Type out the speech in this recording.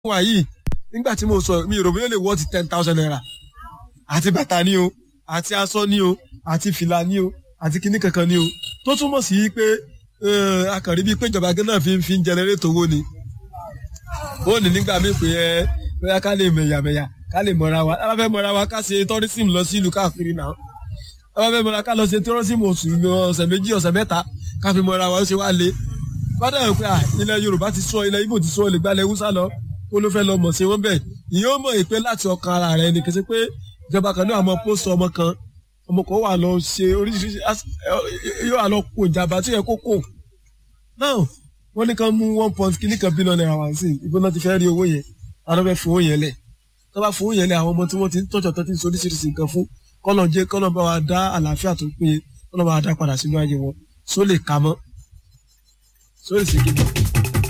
wà yìí nígbà tí mo sọ mi ò rò bóyá ó lè wọ́ ti ten thousand naira àti bàtà ni o àti aṣọ ni o àti fìlà ni o àti kinní kankan ni o tó túmọ̀ sí pé akànrí bíi pé ìjọba gánà fi fi ń jẹnẹrétò owó ni ó ní nígbà míì pé ẹ bóyá ká lè mẹ̀yàmẹ̀yà ká lè mọ̀ra wa ká fẹ́ mọ̀ra wa ká ṣe tourism lọ sí ìlú káàkiri náà ká fẹ́ mọ̀ra ká lọ ṣe tourism oṣù ọ̀sẹ̀ méjì ọ̀sẹ̀ mẹ́ta ká fi mọ̀ra wa ó ṣe wá lé bàdà yẹn pé ilẹ̀ Yorùbá ti sọ ilẹ̀ Ìgbò ti sọ lè gbalẹ̀ Hausa lọ kó ló fẹ́ lọ mọ̀ sí wọn bẹ́ẹ̀ ìyẹn ó mọ̀ ìpè láti ọkàn ara rẹ̀ ni kì í ṣe pé ìjọba kan náà àmọ́ pósítì ọmọ kan ọmọ kan wà lọ ṣe oríṣiríṣi yóò wà lọ kó ìjàmbá tí yẹ kó kó náà wọ́n ní kan mú one point kìíní kan bílíọ̀nù náírà wá sí ibo náà ti fẹ́ rí owó yẹn àwọn fẹ́ fowó yẹn lẹ̀ tó bá fowó yẹn lẹ̀ àwọn ọmọ tí wọ́n ti ń tọ́jọ́ tó ti ń sọ oríṣiríṣi nǹkan fún kọ́nà jẹ́ kọ́nà bá wa dá àlàáfíà tó péye kọ́nà bá wa dá padà sínú ayé wọn só lè ka mọ́ só lè ṣe kíkọ́.